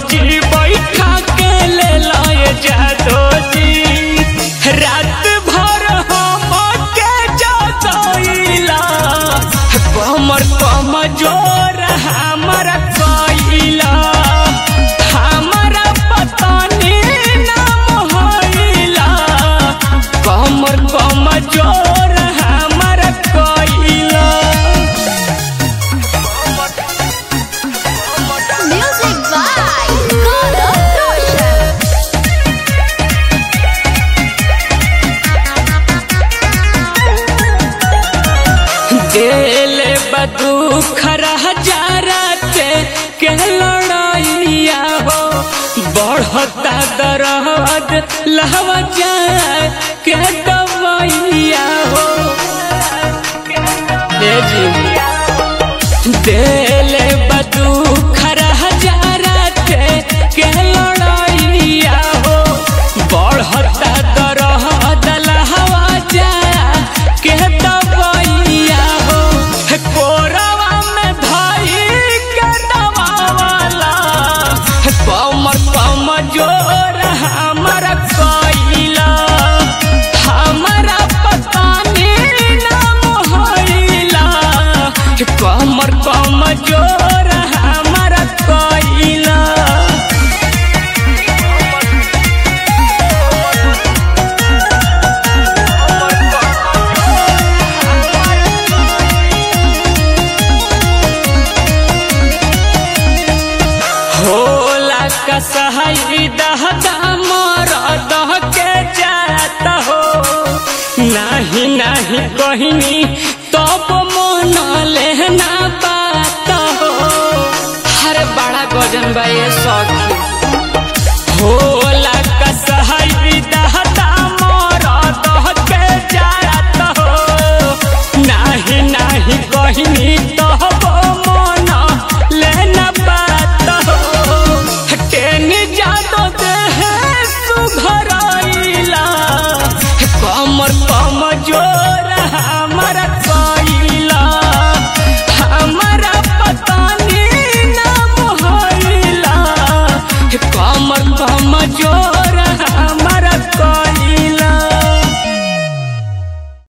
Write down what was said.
जी बैठा के ले लाए जादो जी रात भर हम के जतोइला कमर कम जोर हमर कइला हमरा पतानी नाम होइला कमर कम जोर हमर कइला Music by Gaurav Roshan. दिल बदुख हजाराते के लड़ाइया हो बढ़ता दर्द लहवा जाए के दवाइया हो ए जी दिल बदुख हजाराते के लड़ाइया हो बढ़ता दर्द लहवा जाए के दवाइया हो कोरवा में धाई के दवावाला कमर कम जोर हमर कइला हमरा पतानी नाम होइला कमर कम जोर हमर कइला होला कसहई दहदा मोर दह के जात हो नाही नाही कहनी तब मन लेना बात हो हर बड़ा गजन बा ये सखी होला कसहई दहदा मोर दह के जात हो नाही नाही कहनी तब मन लेना बात हो टेनी जादो देह सुघराइला कमर कम जोर हमर कइला हमरा पतानी नाम होइला कमर कम जोर